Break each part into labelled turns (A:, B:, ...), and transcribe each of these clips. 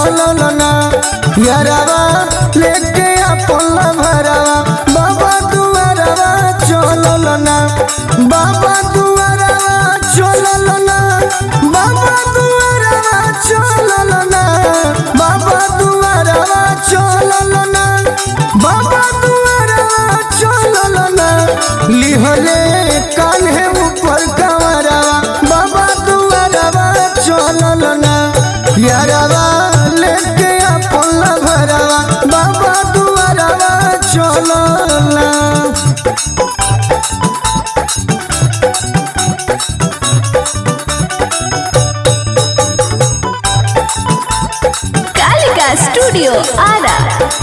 A: चलल ना यारवा लेके अपन भरवा बाबा दुआरवा चलल ना बाबा दुआरवा चलल ना बाबा दुआरवा चलल ना बाबा दुआरवा चलल ना बाबा दुआरवा चलल ना लिहले कान्हे ऊपर कमरवा बाबा दुआरवा चलल ना यारवा लेके अपन भरवा बाबा दुआरवा चलल ना
B: कालिका स्टूडियो आरा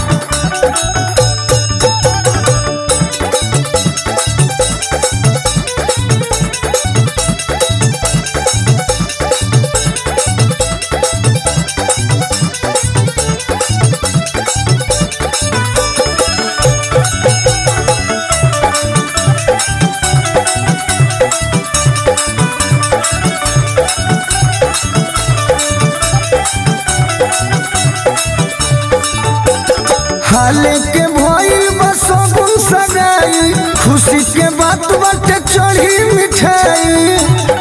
A: हाले के भइल बसो गुम सगाई खुशी के बात बाटे चढ़ी मिठाई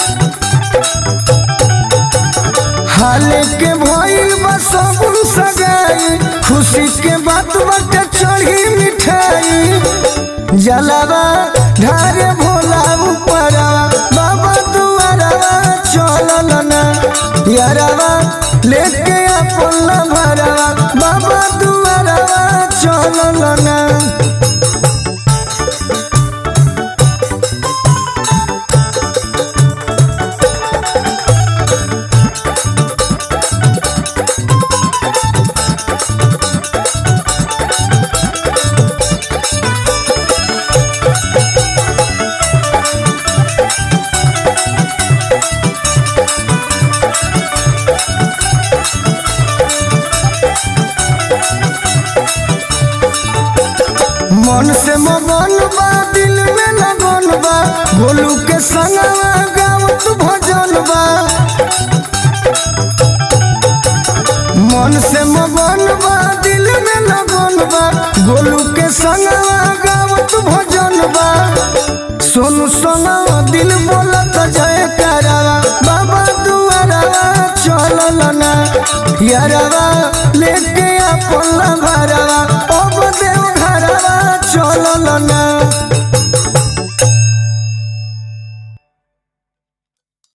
A: हाले के भइल बसो गुम सगाई खुशी के बात बाटे चढ़ी मिठाई जलावा ढारे भोला ऊपरवा बाबा दुआरवा चलल ना यारवा लेके अपन भरवा बाबा दुआरवा चलल ना मन से मगन बा दिल में लगन बा गोलू के संगवा गावत भजन बा मन से मगन बा दिल में लगन बा गोलू के संगवा गावत भजन बा सोनू संगवा दिल बोलत जय करावा बाबा दुआरवा चलल ना यारवा लेके